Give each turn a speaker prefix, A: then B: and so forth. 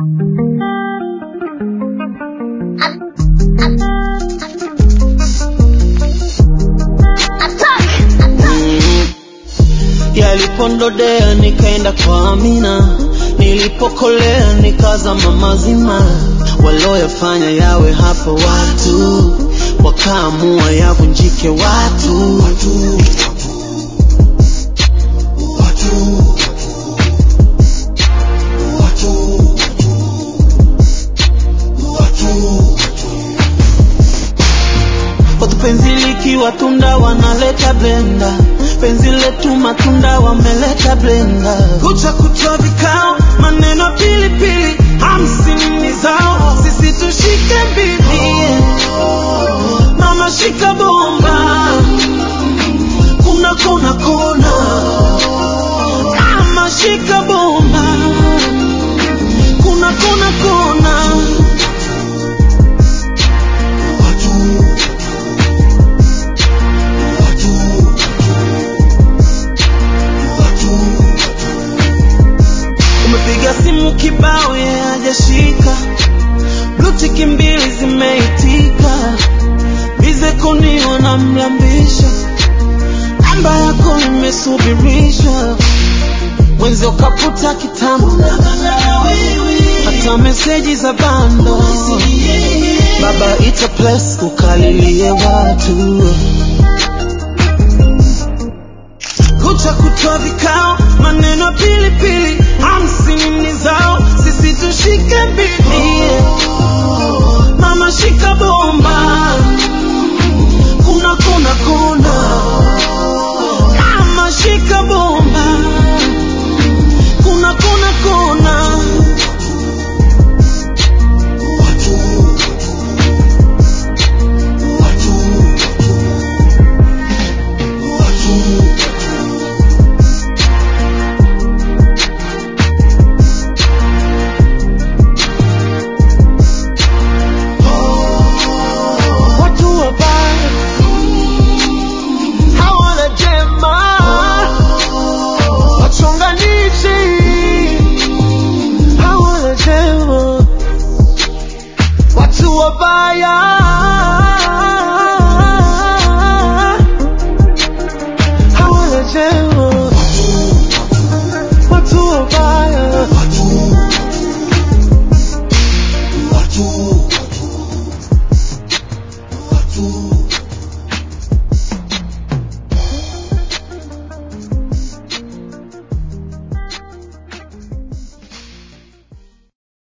A: Yalipondodea nikaenda kwa Amina, nilipokolea nikazama mazima. Walioyafanya yawe hapo watu, wakaamua yavunjike watu. Watu penzi likiwa tunda wanaleta blenda, penzi letu matunda wameleta blenda. Kucha kucha vikao, maneno pilipili, hamsini ni zao, sisi tushike mbili. Mama shika bomba, kuna kona kona. Mama shika bomba, kuna kona kona. Umepiga simu kibao ye hajashika, blutiki mbili zimeitika, bize kuniona mlambisha, namba yako imesubirishwa, mwenzi ukaputa kitambo, hata meseji za bando, baba ita place ukalilie watu kucha kutoa vikao, maneno pilipili, hamsini ni zao, sisi